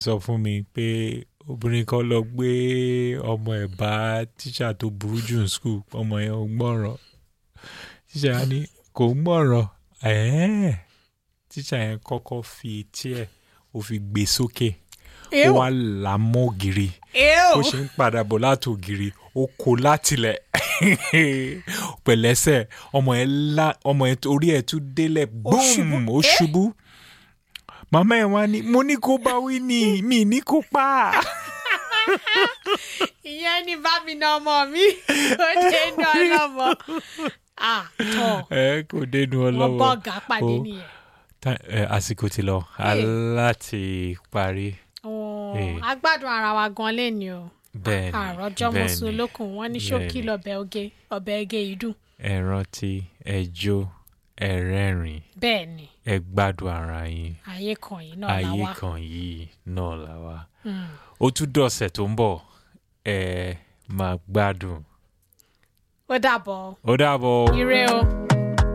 sọ fún mi pé obìnrin kan lọ gbé ọmọ ẹ̀ bá tíṣà tó burú jù ní skul ọmọ yẹn ò gbọ́ràn tíṣà yẹn ní kò ń gbọ́ràn ẹ̀ẹ́n tíṣà yẹn kọ́kọ́ fi etí ẹ̀ ó fi gbé sókè ó wá là á mọ́ ògiri ó ṣe ń padà bọ̀ láti ògiri ó kó látilẹ̀ pẹ̀lẹ́sẹ̀ ọmọ ẹ̀ lá ọmọ ẹ̀ orí ẹ̀ tún délẹ̀ boom ó ṣubú màmá ẹ̀ wá ní mo ní kó bá wí ní mi ní kó pa á. ìyẹn ni bá mi na ọmọ mi ó dé ní ọlọ́mọ àtọ̀ ẹ kò dénú wọn ọlọ́wọ́ bọ́ ọ̀gá pàdé Ó- nìyẹn. Ta- ẹ, àsìkò ti lọ aláti parí Ọ̀ọ́, Eh. a gbádùn ara wa gan lẹ́ni o bẹ́ẹ̀ ni àròjọ bẹ́ẹ̀ mọ̀sùn ni. olókùn wọn ní ṣókí bẹ́ẹ̀ ni. lọ́bẹ̀ oge ọbẹ̀ ege yìí dùn ẹ rántí ẹ jó ẹ rẹ́rìn bẹ́ẹ̀ ni ẹ gbádùn ara yín ayé kan yìí náà la ayé wá. kan yìí náà là wá Mm. ó tún dọ̀sẹ̀ tó ń bọ̀ ẹ máa gbádùn ó dàbọ̀ ó dàbọ̀. ire o.